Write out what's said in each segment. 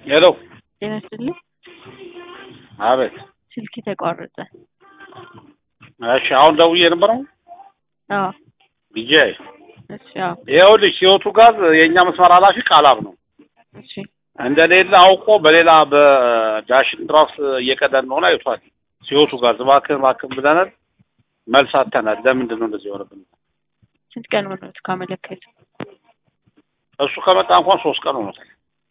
ሄሎ ጤና ይስጥልኝ። አቤት። ስልክ ተቋረጠ። እሺ አሁን ደውዬ ነበረው አዎ ቢጄ እሺ አዎ ይኸውልሽ ሲወቱ ጋር የእኛ መስመር ኃላፊ ቃላብ ነው እሺ እንደሌለ አውቆ በሌላ በዳሽን ድራፍት እየቀዳን እንደሆነ አይቷል። ሲወቱ ጋር እባክህን እባክህን ብለናል፣ መልስ አጥተናል። ለምንድን ነው እንደዚህ የሆነብን? ስንት ቀን ሆኖት ካመለከቱ? እሱ ከመጣ እንኳን ሶስት ቀን ሆኖታል።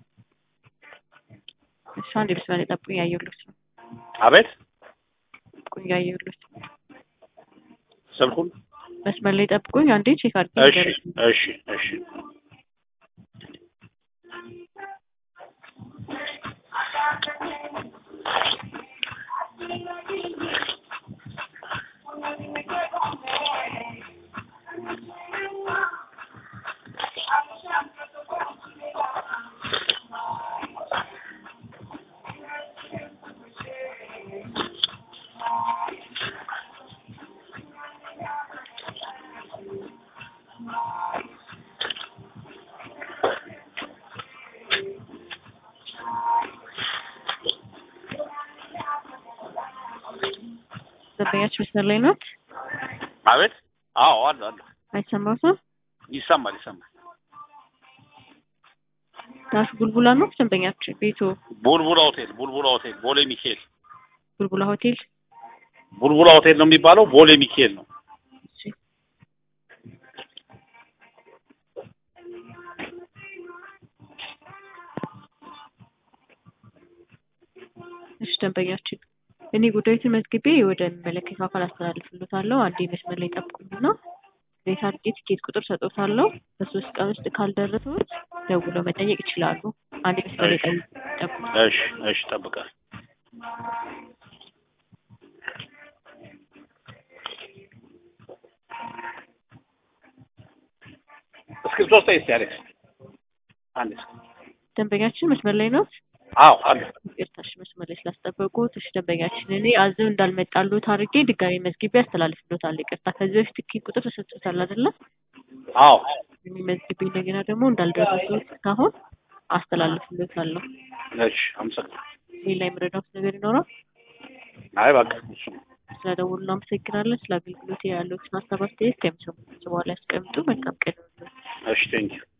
እሺ አንዴ መስመር ላይ ጠብቁኝ፣ እያየሁልዎት ነው። አቤት ጠብቁኝ፣ እያየሁልዎት ነው። ስልኩን መስመር ላይ ጠብቁኝ፣ አንዴ ቼክ አድርጌ እሺ ንገረኝ። እሺ እሺ ደንበኛችን መስመር ላይ ናት። አቤት አዎ አለ አለ አይሰማዎትም? ይሰማል ይሰማል። ዳሽ ቡልቡላ ነው ደንበኛችን። ቤቱ ቡልቡላ ሆቴል ቡልቡላ ሆቴል ቦሌ ሚካኤል ቡልቡላ ሆቴል። ቡልቡላ ሆቴል ነው የሚባለው። ቦሌ ሚካኤል ነው። እሺ እሺ ደንበኛችን እኔ ጉዳዩን መዝግቤ ወደ የሚመለከተው አካል አስተላልፍልዎታለሁ። አንዴ መስመር ላይ ጠብቁኝና ቤት አድርጌ ትኬት ቁጥር ሰጥዎታለሁ። በሶስት ቀን ውስጥ ካልደረሰዎት ደውለው መጠየቅ ይችላሉ። አንዴ መስመር ላይ ጠይ- ጠብቁ። እሺ እሺ ጠብቃል። እስክሪፕቶ ውስጥ እስኪ አሌክስ አንድ ደንበኛችን መስመር ላይ ነው። አዎ አለ ይቅርታሽ መስመር ላይ ስላስጠበቁት። እሺ ደንበኛችን እኔ አዘው እንዳልመጣልዎት አድርጌ ድጋሚ መዝግቤ አስተላልፍልዎታለሁ። ይቅርታ ከዚህ በፊት ትኬት ቁጥር ተሰጥቶታል አይደለ? አዎ የሚመዝግብ እንደገና ደግሞ እንዳልደረሱት እስካሁን አስተላልፍልዎታለሁ። እሺ አመሰግናለሁ። ሌላ የምረዳዎት ነገር ይኖራል? አይ በቃ እሱ ነው። ስለደወሉ እናመሰግናለን። ስለ አገልግሎት ያለዎትን ሀሳብ አስተያየት ከሚሰሙት በኋላ ያስቀምጡ። መልካም ቀን ይሁንልዎት። እሺ ቴንኪው